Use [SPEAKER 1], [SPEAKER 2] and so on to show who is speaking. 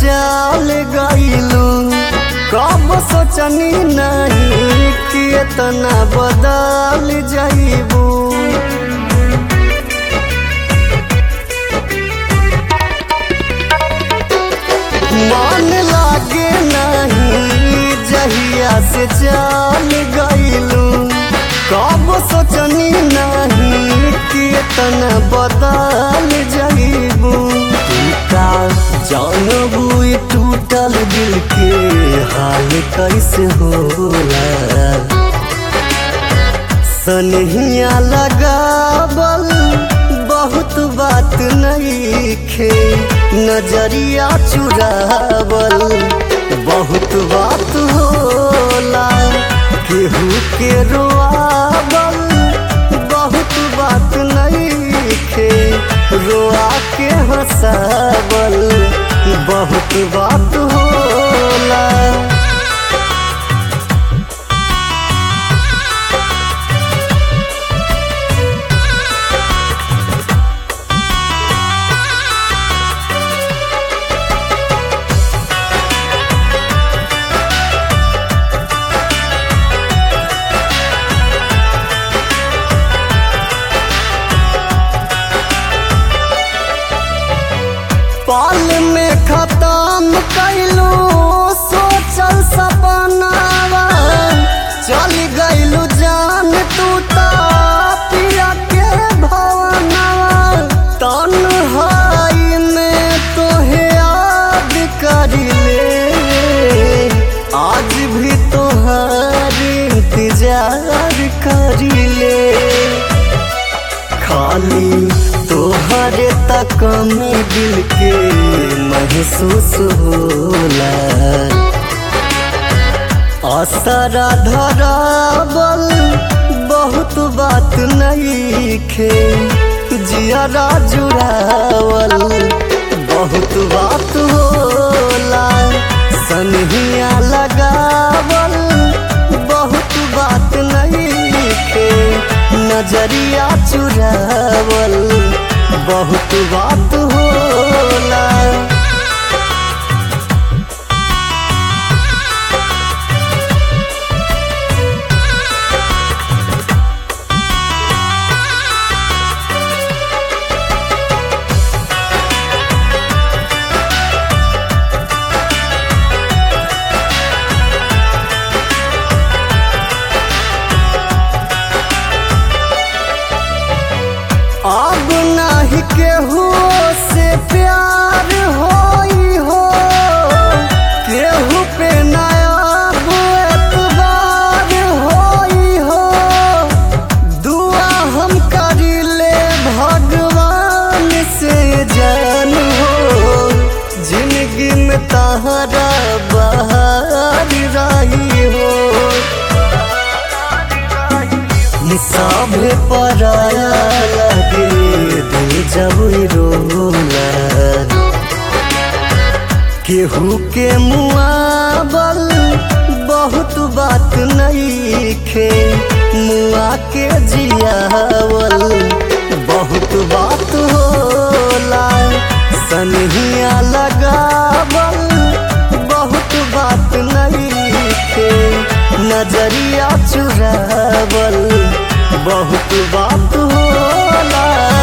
[SPEAKER 1] जाल गईलू कब सोचनी नहीं कि इतना बदल जाइबू मन लागे नहीं जहिया से जाल गईलू कब सोचनी नहीं कि इतना बदल जाइबू का जानबू ई टूटल दिल के हाल कैसे होला सनहिया लगावल बहुत बात नहीं खे नजरिया चुरावल बहुत बात होला केहू के रोआवल बहुत बात नहीं खे रोआ के हंसावल बहुत बात होला पाल में खत्म कैलू सोचल सपनावा चल गईलू जान तू ता पिया के भवनवा तन्हाई में तोहे याद करिले आज भी तोहार इंतजार करिले खाली तोहरे तक में दिल के महसूस होला असरा धरावल बहुत बात नहीं खे जियरा जुड़ावल बहुत बात होला सनहिया लगावल बहुत बात नहीं खे नजरिया चुरावल बहुत बात होला अब नाही केहू से प्यार होई हो केहू पे नया एतबार होई हो दुआ हम करिले भगवान से जान हो जिंदगी में तहरा बहार रही हो सभे पराया लगे दिल जब रोला केहू के मुआबल बहुत बात नहीं खे मुआ के जियावल बहुत बात होला सनहिया लगावल बहुत बात नहीं खे नजरिया चुरावल बहुत बात होला